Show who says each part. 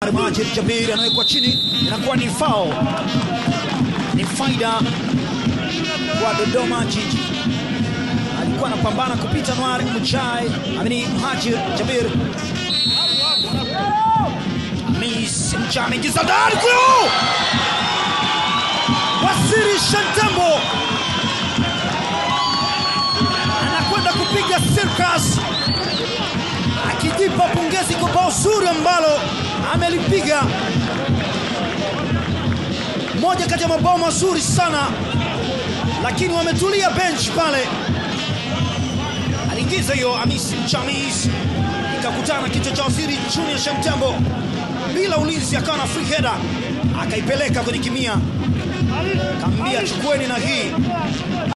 Speaker 1: Majid Jabir anawekwa chini, inakuwa ni foul, ni faida kwa Dodoma Jiji. Alikuwa anapambana kupita Nwar Mchai, amini Majid Jabir Miss Mchai ameingiza ndani kule, Wasiri Shantembo anakwenda kupiga circus akijipa pongezi kwa bao zuri ambalo amelipiga, moja kati ya mabao mazuri sana, lakini wametulia bench pale. Aliingiza hiyo Hamisi Chamis, ikakutana kichwa cha Waziri Junior Shamtembo bila ulinzi, akawa na free header, akaipeleka kwenye kimia, kaambia chukueni na hii